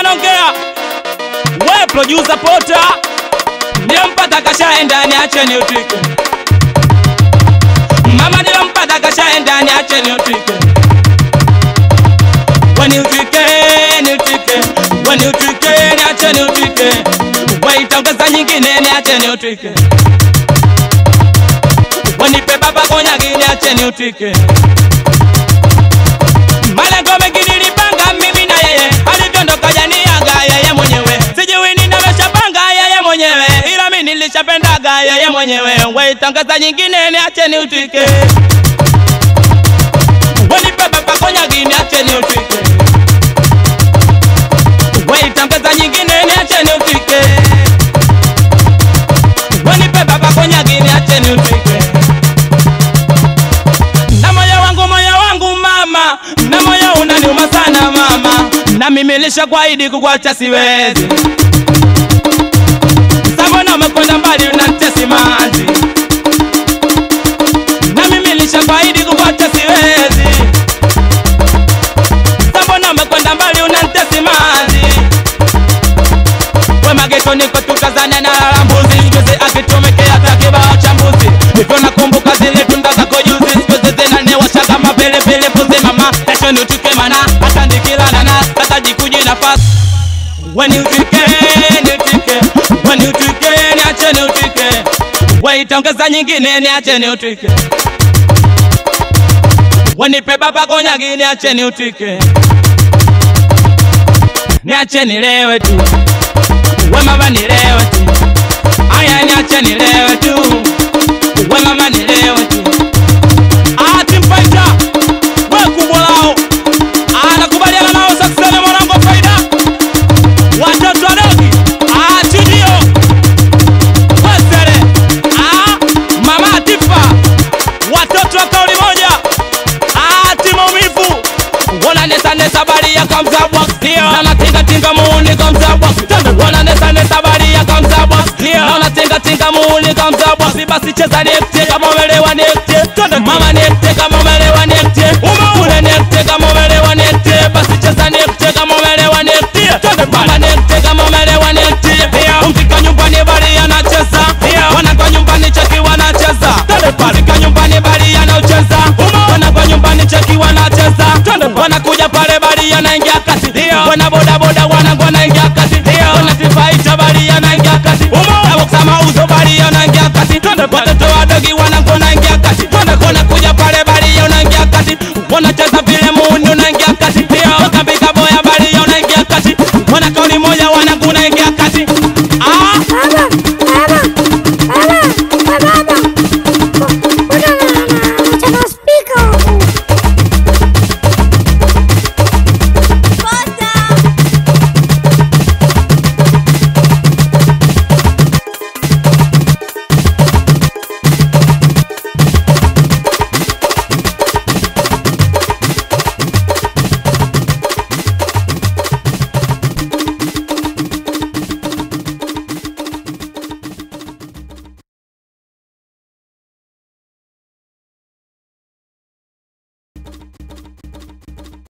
naongea we producer pota nilompata kashaenda niache niutike mama nilompata kashaenda niache niutike weniutike niutike weniutike niache niutike waitongeza nyingine niache niutike wenipe baba konyagi niache niutike malengo mengi nilipanga mimi na yeye alivyoondoka janiaga yeye mwenyewe sijui ninameshapanga yeye mwenyewe ila mi nilishapendaga yeye mwenyewe waitangaza nyingine niache niutike wenipe baba konyagi niache niutike waitangaza nyingine niache niutike wenipe baba konyagi niache niutike na moyo wangu moyo wangu mama na moyo unaniuma sana mama na mimi nilishakuahidi kukuacha siwezi sabona umekwenda mbali unanitesi maji na mimi nilishakuahidi kukuacha siwezi sabona umekwenda mbali unanitesi maji we mageto niko tukazane na lala mbuzi juzi akitumekea takibao cha mbuzi hivyo nakumbuka zile tunda zako juzi siku zinaniwasha kama pilipili mbuzi mama kesho niutuke mana hata nikilala hata jikuji nafasi weniutike niutike weniutike niache niutike waitongeza nyingine niache niutike wenipe baba konyagi niache niutike niache nilewe tu we mama nilewe tu aya niache nilewe tu we mama nilewe tu ati mpaita we kubwa lao anakubaliana nao saksene mwanangu faida watoto wadogi atujio wesere mama atifa watoto wa kauli moja ati maumivu wananesanesa bali ya kamzabwa naona tingatinga muuni kamzabwa wananesanesa bali ya kamzabwa naona tingatinga muuni kamzabwa si basi cheza nekte kama umelewa nekte mama nekte kama umelewa nekte ule nekte kama umelewa nekte basi cheza nekte kama umelewa nekte mama nekte kama umelewa nekte umfika nyumbani bali anacheza wanakwa nyumbani cheki wanacheza umfika nyumbani bali anacheza wanakwa nyumbani cheki wanacheza wanakuja pale bali anaingia kati wana boda boda wanangu wanaingia kati wana tifaita bali anaingia kati aboksa mauzo bali anaingia kati watoto